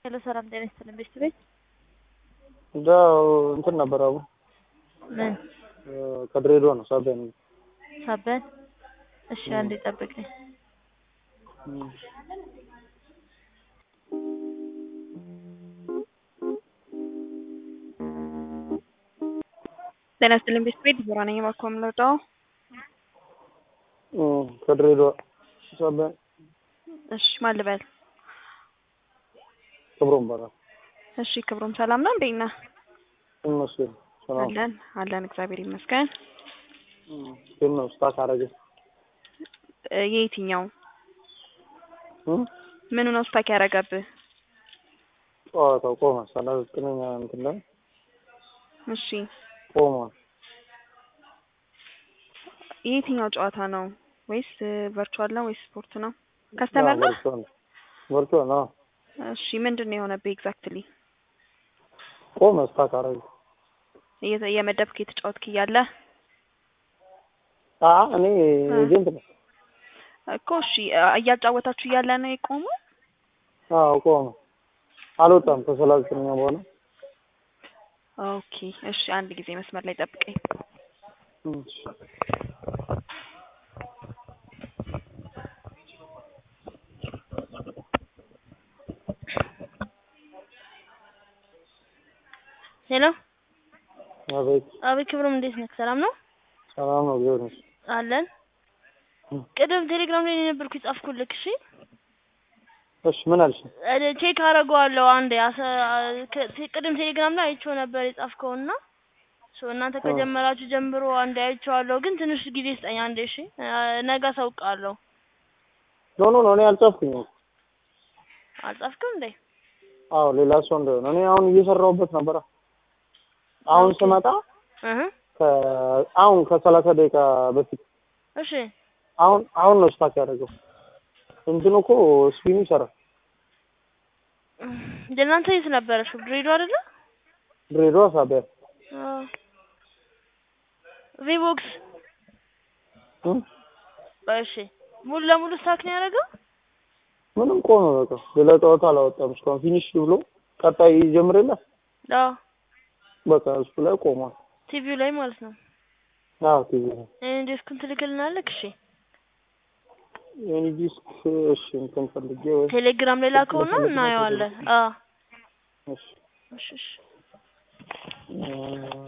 ሄሎ ሰላም ጤና ይስጥልኝ ቤት ቤት እንደው እንትን ነበር አቡ ምን ከድሬዳዋ ነው ሳቢያን ሳበን እሺ አንዴ ጠብቀኝ ጤና ይስጥልኝ ቤት ቤት ዲቦራ ነኝ እባክዎ የምንወጣው ከድሬዳዋ ሳቢያን እሺ ማን ልበል ክብሮም ይባላል። እሺ ክብሮም ሰላም ነው እንዴት ነህ ይመስገን ሰላም አለን አለን እግዚአብሔር ይመስገን ግን ነው ስታክ አረገ እ የየትኛው ምኑ ነው ስታክ ያደረገብህ ጨዋታው ቆመ። ሰላሳ ዘጠነኛ እንትን ላይ እሺ ቆሟል። የየትኛው ጨዋታ ነው ወይስ ቨርቹዋል ነው ወይስ ስፖርት ነው ከስተመር ነው ቨርቹዋል ቨርቹዋል ነው እሺ ምንድን ነው የሆነብህ ኤግዛክትሊ ቆመ። ስታክ አረገ እየ- እየመደብክ የተጫወትክ እያለ አ እኔ ኤጀንት ነው። እኮ እሺ እያጫወታችሁ እያለ ነው የቆመው አዎ ቆመ። አልወጣም ከሰላሳ ዘጠነኛ በኋላ ኦኬ እሺ አንድ ጊዜ መስመር ላይ ጠብቀኝ እሺ። ሄሎ አቤት አቤት ክብሮም እንዴት ነህ ሰላም ነው ሰላም ነው እግዚአብሔር ይመስገን። አለን ቅድም ቴሌግራም ላይ የነበርኩ የጻፍኩልክ እሺ እሺ ምን አልሽ? እ ቼክ አደርገዋለሁ አንዴ አሰ- ከ- ቅድም ቴሌግራም ላይ አይቼው ነበር የጻፍከውና ሶ እናንተ ከጀመራችሁ ጀምሮ አንዴ አይቼዋለሁ ግን ትንሽ ጊዜ ስጠኝ አንዴ እሺ እ ነገ አሳውቅሃለሁ ኖ ኖ ኖ እኔ አልጻፍኩኝም። አልጻፍክም እንዴ አዎ ሌላ ሰው እንደሆነ እኔ አሁን እየሰራሁበት ነበረ። አሁን ስመጣ እህ ከ- አሁን ከሰላሳ ደቂቃ በፊት እሺ አሁን አሁን ነው ስታክ ያደረገው። እንትኑ እኮ ስፒኑ ይሰራል። እናንተ የት ነበረሽ ድሬዳዋ አይደለ ድሬዳዋ ሳቢያ አዎ ቪቦክስ እ? እሺ ሙሉ ለሙሉ ስታክ ነው ያደረገው ምንም ቆመ። በቃ ሌላ ጨዋታ አላወጣም እስካሁን ፊኒሽ ብሎ ቀጣይ ይጀምር የለ አዎ በቃ እሱ ላይ ቆሟል። ቲቪው ላይ ማለት ነው አዎ ቲቪ ነው እኔ ዴስኩን ትልክልናለህ እሺ የኔ ዲስክ እሺ እንትን ፈልጌ ወይ ቴሌግራም ላይ ላከውና እናየዋለን አዎ እሺ እሺ እሺ እ